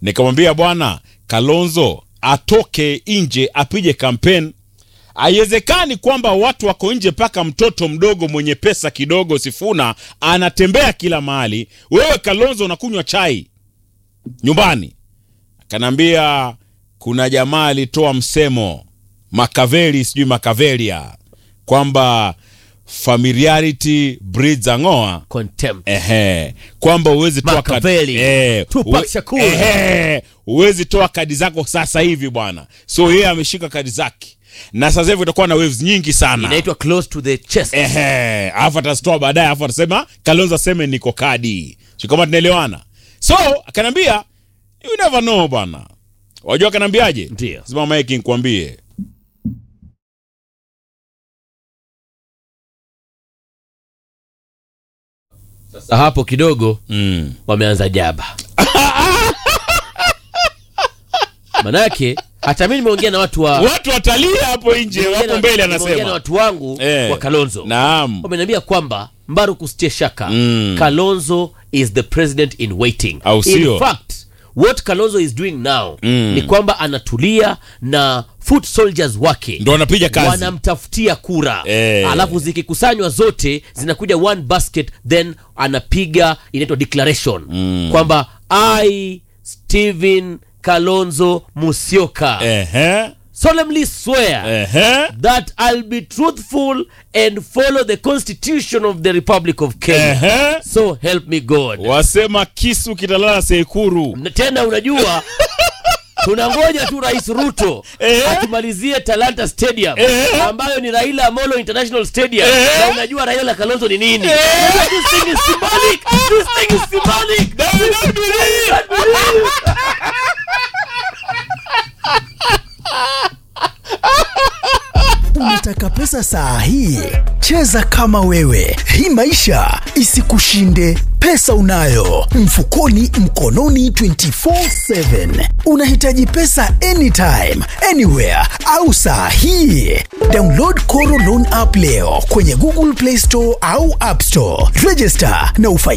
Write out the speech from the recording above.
nikamwambia bwana kalonzo atoke nje apige kampeni haiwezekani kwamba watu wako nje mpaka mtoto mdogo mwenye pesa kidogo sifuna anatembea kila mahali wewe kalonzo unakunywa chai nyumbani akanaambia kuna jamaa alitoa msemo makaveli sijui makavelia kwamba familiarity breeds ang'oa contempt ehe kwamba uwezi toa kadi Machiavelli. eh, Tupac uwe- Shakur. ehe, uwezi toa kadi zako sasa hivi bwana so yeye ameshika kadi zake na sasa hivi utakuwa na waves nyingi sana inaitwa close to the chest ehe alafu atazitoa baadaye alafu atasema kalonzo aseme niko kadi si kama tunaelewana so akaniambia you never know bwana wajua akaniambiaje Ndio. sema mike nkwambie sasa hapo kidogo mm. wameanza jaba manake hata mi nimeongea na watu wa watu watalia hapo nje nimeongea hapo na- mbele nimeongea na anasema watu wangu Eh. wa kalonzo naam wameniambia kwamba mbaru kusitie shaka Mm. kalonzo is the president in waiting Au sio? in fact what kalonzo is doing now Mm. ni kwamba anatulia na foot soldiers wake ndo wanapiga kazi wanamtafutia kura Eh. alafu zikikusanywa zote zinakuja one basket then anapiga inaitwa declaration mm. kwamba i stephen kalonzo musyoka ehe solemnly swear ehe that I'll be truthful and follow the constitution of the Republic of Kenya. ehe So help me God. wasema kisu kitalala sekuru Na Tena unajua tunangoja tu Rais Ruto Eh. atumalizie Talanta Stadium Eh. ambayo ni Raila Amolo International Stadium Eh. na unajua Raila Kalonzo ni nini? Eh. This thing is symbolic. This thing is symbolic. No, we don't believe. Unataka pesa saa hii? Cheza kama wewe, hii maisha isikushinde. Pesa unayo mfukoni, mkononi, 24/7. Unahitaji pesa anytime, anywhere au saa hii? Download Koro Loan app leo kwenye Google Play Store au App Store. Register na ufai